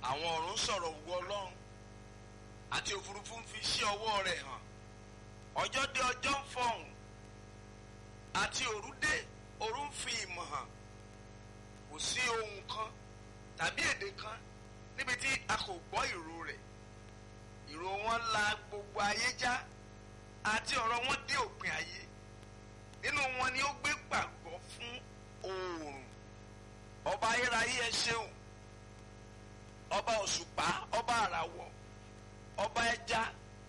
àwọn ọ̀run ń sọ̀rọ̀ ògo ọlọ́run àti òfurufú ń fi iṣẹ́ ọwọ́ rẹ̀ hàn ọjọ́ dé ọjọ́ ń fọhùn àti òru dé òru ń fi ìmọ̀ hàn kò sí ohun kan tàbí èdè kan níbi tí a kò gbọ́ ìró rẹ̀ ìró wọn la gbogbo ayé já àti ọ̀rọ̀ wọn dé òpin ayé nínú wọn ni ó gbé gbàgbọ́ fún oòrùn ọba ayérayé ẹ ṣeun ọba òṣùpá ọba àràwọ̀ ọba ẹja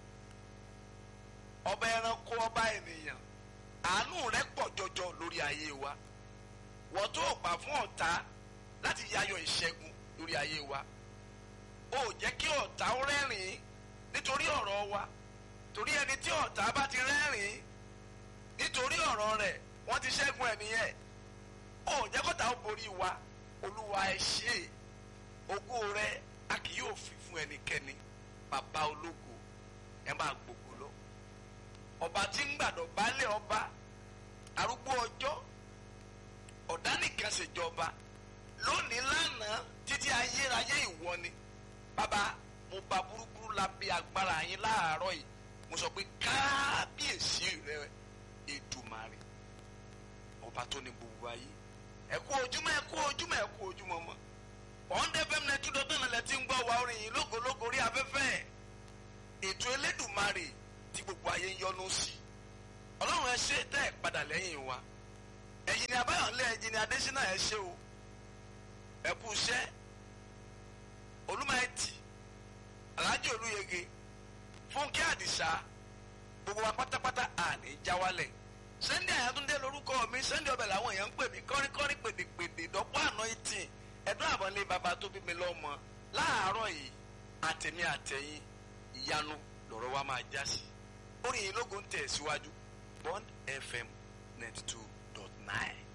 ọba ẹranko ọba ènìyàn àánú rẹ pọ̀ jọjọ lórí ayé wa wọ́n tó gbà fún ọ̀tá láti yayọ̀ ìṣẹ́gun lórí ayé wa ó jẹ́ kí ọ̀tá ó rẹ́rìn-ín nítorí ọ̀rọ̀ wa torí ẹni tí ọ̀tá bá ti rẹ́rìn-ín nítorí ọ̀rọ̀ rẹ̀ wọ́n ti ṣẹ́gun ẹ̀ nìyẹn ó jẹ́ kọ́tà ó borí wa olúwa ẹ ṣé ògo rẹ a kì yóò fi fún ẹnikẹ́ni bàbá ológo ẹ máa gbogbo lọ ọba tí ń gbàdọ̀ baálẹ̀ ọba arúgbó ọjọ́ ọ̀dánìkan ṣèjọba lónìí lánàá títí ayérayé ìwọ ni bàbá mo ba burúburú lábẹ́ agbára yín láàárọ̀ yìí mo sọ pé kábíyèsí rẹ Èdùmàrè ọba tó ní gbogbo ayé ẹ kú ojúmọ́ ẹ kú ojúmọ́ ẹ kú ojúmọ́ mọ́ ọ̀ndẹ́ fẹ́mi náà tún dọ́tàn náà lẹ́tí ń gbọ́ wa orin yìí lógológo rí afẹ́fẹ́ ètò Elédùmarè tí gbogbo ayé ń yọ́nú sí ọlọ́run ẹ ṣe tẹ́ ẹ padà lẹ́yìn wa ẹ̀yin ni abáyọ̀lẹ́ ẹ̀yin ni adésínà ẹ ṣe o ẹ kú iṣẹ́ olúmọ̀ẹ́tì alájọ olúyege fúnkẹ́ àdìsá gbogbo wa pátápátá àní jáwálẹ̀ Sunday Àyàtúndé lórúkọ mi Sunday ọbẹ̀ làwọn èèyàn ń pè mí kọ́ríkọ́rí pèdèpèdè dọ́pọ̀ àná ìtì ẹ̀dùn àbọ̀lé bàbá tó bí mi lọ́mọ láàárọ̀ yìí àtẹ̀mí àtẹ̀yìn ìyanu lọ́rọ̀ wa máa já sí orin yìí lógo ń tẹ̀ síwájú Bond FM ninety two dot nine.